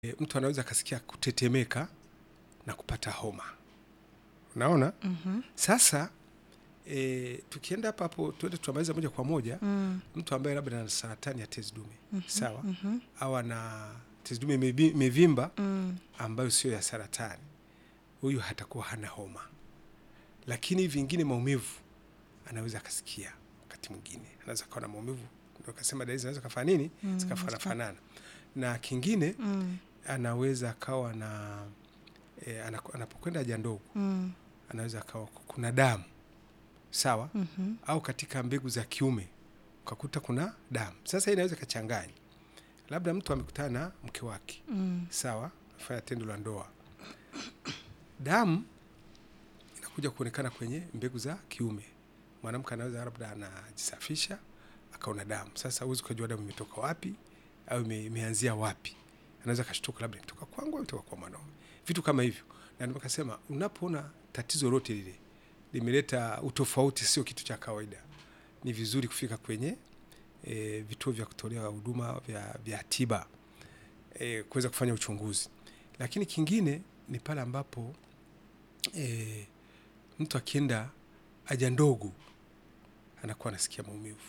e, mtu anaweza akasikia kutetemeka na kupata homa. Unaona? Mhm. Sasa e, tukienda hapa hapo tuende tutamaliza moja kwa moja Mm. mtu ambaye labda ana saratani ya tezi dume Mhm. sawa, Mhm. au ana tezi dume imevi- imevimba Mm. ambayo sio ya saratani, huyu hatakuwa hana homa, lakini vingine maumivu anaweza akasikia. Wakati mwingine anaweza akawa na maumivu, ndio kasema dalili zinaweza kafanya nini, Mm. zikafanana na kingine Mm. anaweza akawa na e, anapokwenda haja ndogo Mm. anaweza akawa kuna damu sawa, Mhm. au katika mbegu za kiume ukakuta kuna damu. Sasa hii inaweza ikachanganya, labda mtu amekutana na mke wake Mm. sawa, afanya tendo la ndoa, damu inakuja kuonekana kwenye mbegu za kiume. Mwanamke anaweza labda anajisafisha akaona damu. Sasa huwezi ukajua damu imetoka wapi au ime- imeanzia wapi. Anaweza akashtuka, labda imetoka kwangu au imetoka kwa mwanaume, vitu kama hivyo. Na ndio kasema unapoona tatizo lote lile limeleta utofauti, sio kitu cha kawaida, ni vizuri kufika kwenye e, vituo vya kutolea huduma vya, vya tiba e, kuweza kufanya uchunguzi. Lakini kingine ni pale ambapo e, mtu akienda haja ndogo anakuwa anasikia maumivu,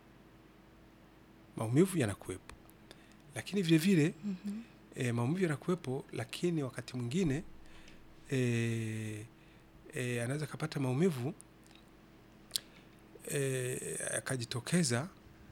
maumivu yanakuwepo, lakini vile vile Mhm. e, maumivu yanakuwepo, lakini wakati mwingine e, e, anaweza akapata maumivu e, akajitokeza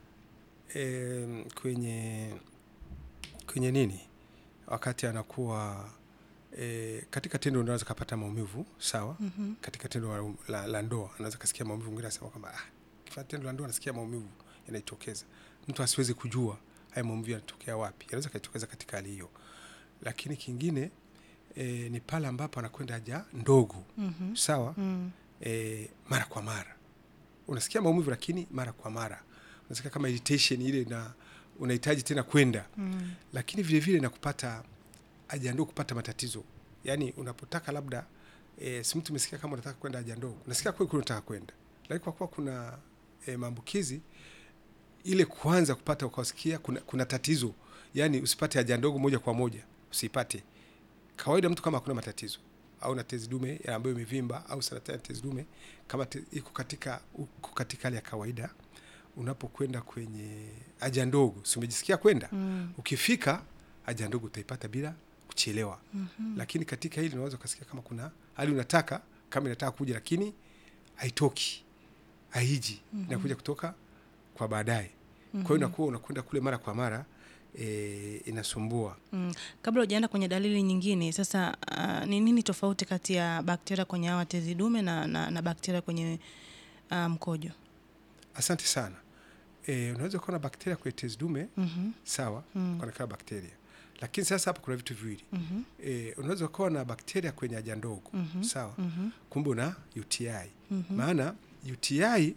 e, kwenye kwenye nini, wakati anakuwa e, katika tendo unaweza kapata maumivu sawa. Mhm. Katika tendo la, la, la ndoa anaweza kasikia maumivu, mwingine anasema kwamba ah, kifanya tendo la ndoa nasikia maumivu yanajitokeza. Mtu asiwezi kujua haya maumivu yanatokea wapi, yanaweza kujitokeza katika hali hiyo. Lakini kingine e, ni pale ambapo anakwenda haja ndogo Mhm. sawa Mm. e, mara kwa mara unasikia maumivu, lakini mara kwa mara unasikia kama irritation ile, na unahitaji tena kwenda Mm. lakini vile vile na kupata haja ndogo kupata matatizo, yaani unapotaka labda e, si mtu umesikia kama unataka kwenda haja ndogo, unasikia kweli kweli unataka kwenda, lakini kwa kuwa kuna e, maambukizi ile kuanza kupata ukasikia kuna, kuna tatizo, yaani usipate haja ndogo moja kwa moja, usipate kawaida. Mtu kama hakuna matatizo au na tezi dume ya ambayo imevimba au saratani ya tezi dume kama te, iko katika uko katika hali ya kawaida, unapokwenda kwenye haja ndogo, si umejisikia kwenda Mm. ukifika haja ndogo utaipata bila kuchelewa. Mhm. Lakini katika hili unaweza ukasikia kama kuna hali unataka kama inataka kuja, lakini haitoki, haiji, inakuja kutoka kwa baadaye. Kwa hiyo inakuwa unakwenda kule mara kwa mara e, inasumbua. Mm. Kabla hujaenda kwenye dalili nyingine, sasa ah, ni nini tofauti kati ya bakteria kwenye hawa tezi dume na, na, na bakteria kwenye ah, mkojo? Asante sana. E, unaweza kuwa na bakteria kwenye tezi dume Mhm. sawa, Mm. kunakaa bakteria, lakini sasa hapa kuna vitu viwili Mhm. e, unaweza kuwa na bakteria kwenye haja ndogo Mhm. sawa, Mhm. kumbe una UTI Mhm. maana UTI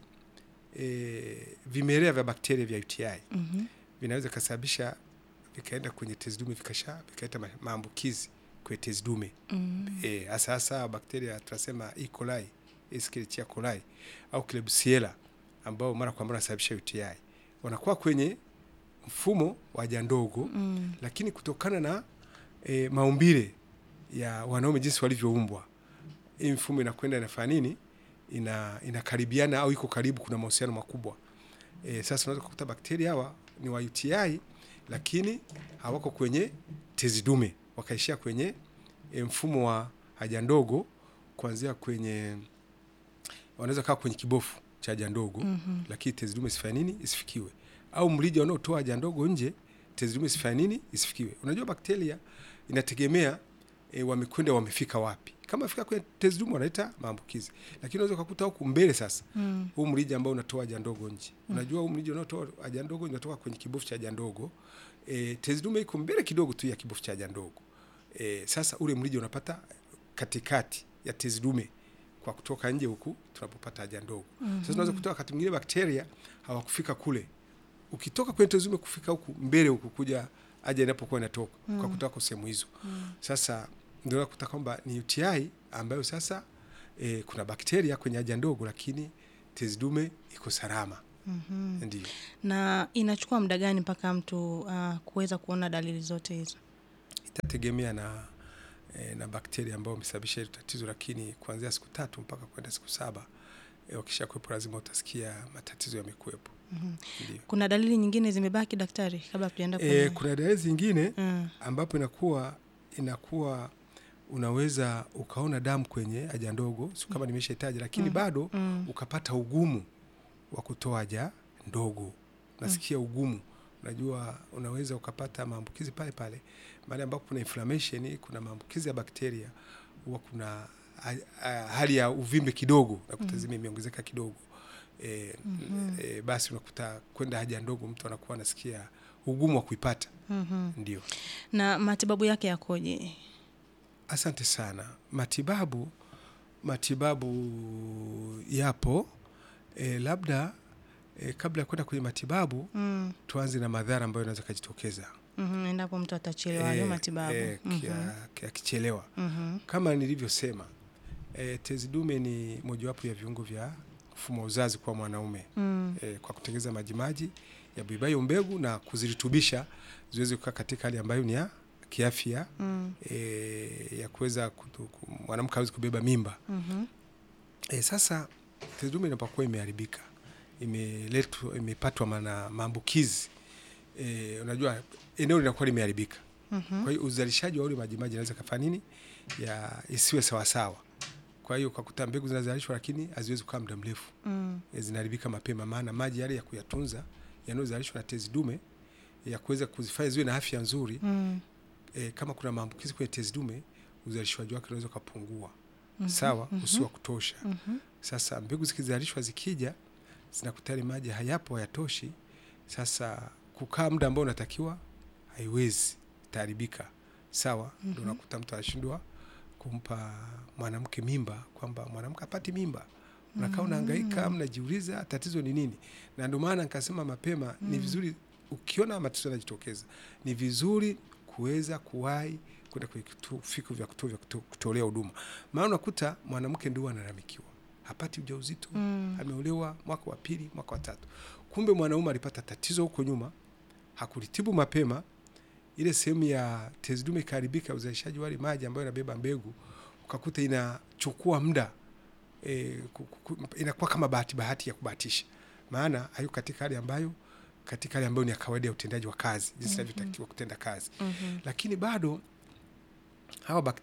e, vimelea vya bakteria vya UTI Mhm. vinaweza kasababisha vikaenda kwenye tezi dume vikasha vikaleta ma- maambukizi kwenye tezi dume Mm. e, hasa hasa bakteria tunasema E. coli, Escherichia coli au Klebsiella ambao mara kwa mara wanasababisha UTI wanakuwa kwenye mfumo wa haja ndogo Mm. lakini kutokana na e, maumbile ya wanaume jinsi walivyoumbwa, hii mfumo inakwenda inafanya nini, ina inakaribiana au iko karibu, kuna mahusiano makubwa e, sasa unaweza kukuta bakteria hawa ni wa UTI lakini hawako kwenye tezi dume, wakaishia kwenye e, mfumo wa haja ndogo, kuanzia kwenye wanaweza kaa kwenye kibofu cha haja ndogo Mhm. lakini tezi dume isifanye nini, isifikiwe, au mlija unaotoa haja ndogo nje, tezi dume isifanye nini, isifikiwe. Unajua bakteria inategemea e, wamekwenda wamefika wapi. Kama fika kwenye tezi dume wanaleta maambukizi, lakini unaweza kukuta huku mbele sasa Mm. huu mrija ambao unatoa haja ndogo nje, unajua huu mrija unaotoa haja ndogo unatoka kwenye kibofu cha haja ndogo e, tezi dume iko mbele kidogo tu ya kibofu cha haja ndogo e, sasa ule mrija unapata katikati ya tezi dume kwa kutoka nje huku tunapopata haja ndogo. Sasa unaweza kutoka wakati mwingine bakteria hawakufika kule, ukitoka kwenye tezi dume kufika huku mbele huku kuja haja inapokuwa inatoka kwa kutoka kwa sehemu hizo. Sasa ndio unakuta kwamba ni UTI ambayo sasa e, kuna bakteria kwenye haja ndogo, lakini tezi dume iko salama. Mhm. Ndio Na inachukua muda gani mpaka mtu ah, kuweza kuona dalili zote hizo? itategemea na e, na bakteria ambao wamesababisha hilo tatizo, lakini kuanzia siku tatu mpaka kwenda siku saba e, wakisha kuwepo lazima utasikia matatizo yamekuwepo. Mhm. Ndio. Kuna dalili nyingine zimebaki daktari, kabla tujaenda E, kwenye kuna dalili zingine Mm, ambapo inakuwa inakuwa unaweza ukaona damu kwenye haja ndogo, sio kama nimeshahitaji, lakini Mm. bado mm, ukapata ugumu wa kutoa haja ndogo, nasikia ugumu. Unajua, unaweza ukapata maambukizi pale pale mahali ambapo kuna inflammation, kuna maambukizi ya bakteria, huwa kuna ha- ha- hali ya uvimbe kidogo, nakuta zime imeongezeka kidogo e, Mhm. e, basi unakuta kwenda haja ndogo mtu anakuwa anasikia ugumu wa kuipata. mhm. Ndio. Na matibabu yake yakoje? Asante sana. Matibabu matibabu yapo e, labda e, kabla ya kwenda kwenye matibabu Mm, tuanze na madhara ambayo yanaweza kujitokeza mhm, endapo mtu atachelewa hayo Eh, matibabu. eh, Mhm, kia- kia- akichelewa. mhm, Kama nilivyosema e, tezi dume ni mojawapo ya viungo vya mfumo wa uzazi kwa mwanaume mm, e, kwa kutengeneza majimaji ya bibayo mbegu na kuzirutubisha ziweze kukaa katika hali ambayo ni ya kiafya mm, e, ya kuweza kutu- ku- mwanamke awezi kubeba mimba. mhm, E, sasa tezi dume inapokuwa imeharibika imeletwa imepatwa na maambukizi e, unajua eneo linakuwa limeharibika. mhm, Kwa hiyo uzalishaji wa ule majimaji inaweza kafanya nini ya isiwe sawasawa. Kwa hiyo ukakuta mbegu zinazalishwa lakini haziwezi kukaa muda mrefu mm, e, zinaharibika mapema, maana maji yale ya kuyatunza yanayozalishwa na tezi dume ya kuweza kuzifanya ziwe na afya nzuri mm, e, kama kuna maambukizi kwenye tezi dume uzalishaji wake unaweza ukapungua mhm, sawa, mhm, usio wa kutosha. mhm, Sasa mbegu zikizalishwa zikija zinakuta yale maji hayapo, hayatoshi. Sasa kukaa muda ambao unatakiwa haiwezi, itaharibika. Sawa, ndio Mhm. unakuta mtu anashindwa kumpa mwanamke mimba, kwamba mwanamke apati mimba. Unakaa unahangaika, mnajiuliza tatizo ni nini, na ndio maana nikasema mapema ni vizuri ukiona matatizo yanajitokeza, ni vizuri kuweza kuwahi kwenda kwenye kituo fiku vya kutoa vya kuto- kutolea huduma, maana unakuta mwanamke ndio analalamikiwa hapati ujauzito mm, ameolewa mwaka wa pili, mwaka wa tatu. Kumbe mwanaume alipata tatizo huko nyuma, hakulitibu mapema, ile sehemu ya tezi dume ikaharibika, uzalishaji wale maji ambayo inabeba mbegu, ukakuta inachukua muda e, ku- ku- ku- inakuwa kama bahati bahati ya kubahatisha, maana hayo katika hali ambayo katika hali ambayo ni ya kawaida ya utendaji wa kazi jinsi inavyotakiwa kutenda kazi, mhm, lakini bado hawa